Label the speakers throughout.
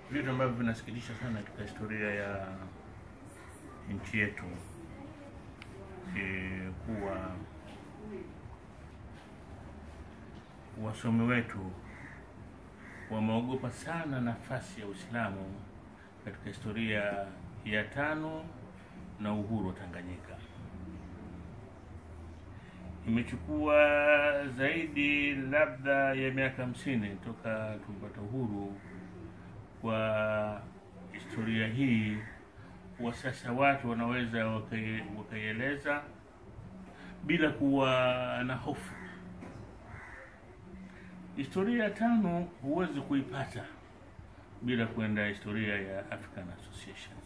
Speaker 1: vitu ambavyo vinasikitisha sana katika historia ya nchi yetu e, kuwa wasomi wetu wameogopa sana nafasi ya Uislamu katika historia ya tano na uhuru wa Tanganyika. Imechukua zaidi labda ya miaka hamsini toka tupata uhuru kwa historia hii kuwa sasa watu wanaweza wakai- wakaieleza bila kuwa na hofu. Historia ya tano huwezi kuipata bila kwenda historia ya African Association,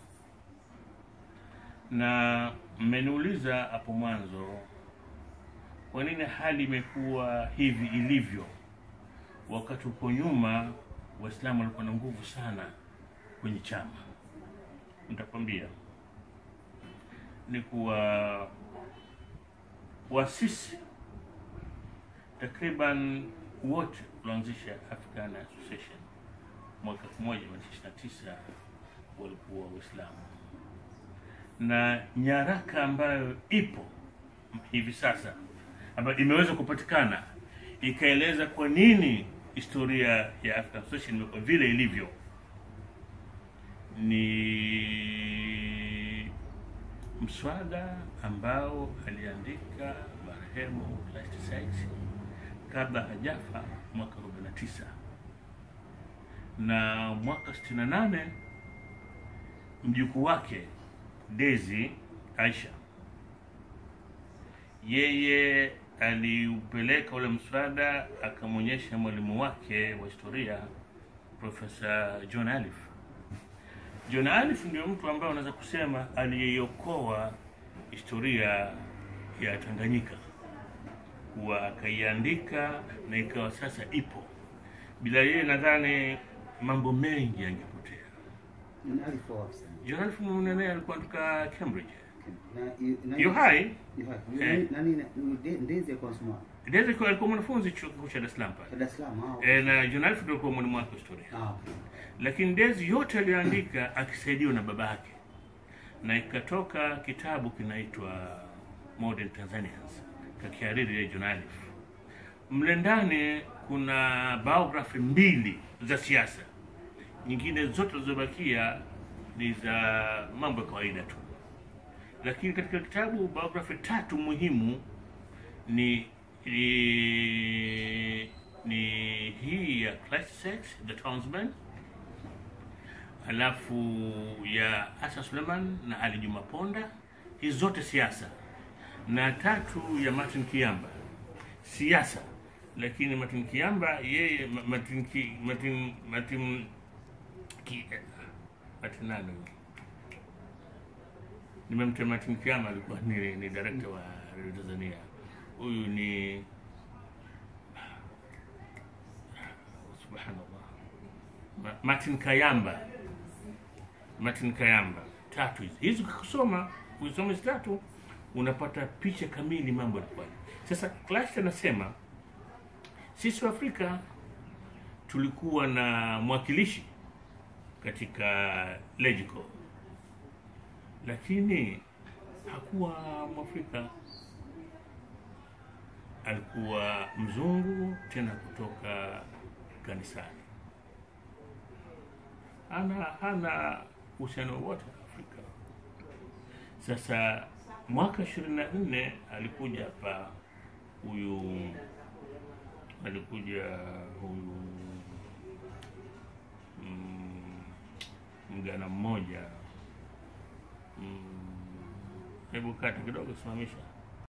Speaker 1: na mmeniuliza hapo mwanzo kwa nini hali imekuwa hivi ilivyo, wakati uko nyuma Waislamu walikuwa na nguvu sana kwenye chama. Nitakwambia ni kuwa wasisi takriban wote kuanzisha African Association mwaka 1929 walikuwa Waislamu, na nyaraka ambayo ipo hivi sasa ambayo imeweza kupatikana ikaeleza kwa nini historia ya African Association imekuwa vile ilivyo ni mswada ambao aliandika marehemu Clatous Sykes kabla hajafa mwaka 49 na mwaka 68 mjukuu wake Dezi Aisha yeye aliupeleka ule mswada akamwonyesha mwalimu wake wa historia Profesa John Alif. John Alif ndio mtu ambaye unaweza kusema aliyeiokoa historia ya Tanganyika kuwa akaiandika na ikawa sasa ipo. Bila yeye nadhani mambo mengi yangepotea.
Speaker 2: Ni alikuwa wapi sana?
Speaker 1: John Alif Munene alikuwa kutoka Cambridge.
Speaker 2: Na- i- na-
Speaker 1: Yu hai
Speaker 2: Yu hai.
Speaker 1: Eh.
Speaker 2: Nani- nani- ni De- Ndezi alikuwa anasoma
Speaker 1: Dezi alikuwa alikuwa mwanafunzi chuo kikuu cha Dar es Salaam pale.
Speaker 2: Dar es Salaam au?
Speaker 1: E, na John Alif ndio alikuwa mwalimu wake wa historia.
Speaker 2: Ah, okay.
Speaker 1: lakini Dezi yote aliyoandika akisaidiwa na baba yake, na ikatoka kitabu kinaitwa Modern Tanzanians kakihariri yeye John Alif. Mle ndani kuna biography mbili za siasa, nyingine zote zilizobakia ni za mambo ya kawaida tu, lakini katika kitabu biography tatu muhimu ni ni, ni hii ya Clatous Sykes, The Townsman alafu ya Hassan Suleiman na Ali Juma Ponda, hizi zote siasa, na tatu ya Martin Kiamba siasa. Lakini Martin Kiamba yeye Ma- Martin Ki, Martin Martin Ki, eh, Martin nani huyu? nimemta Martin Kiamba alikuwa ni, ni director wa Radio Tanzania. Huyu ni subhanallah Ma- Martin Kayamba Martin Kayamba, tatu hizi hizi, ukisoma ukisoma hizi tatu unapata picha kamili mambo yalikuwaje. Sasa Clash anasema sisi wa Afrika tulikuwa na mwakilishi katika Legico, lakini hakuwa Mwafrika, alikuwa mzungu, tena kutoka kanisani hana hana uhusiano wowote na Afrika. Sasa mwaka ishirini na nne alikuja hapa huyu alikuja huyu mm, mgana mmoja mm, hebu kati kidogo simamisha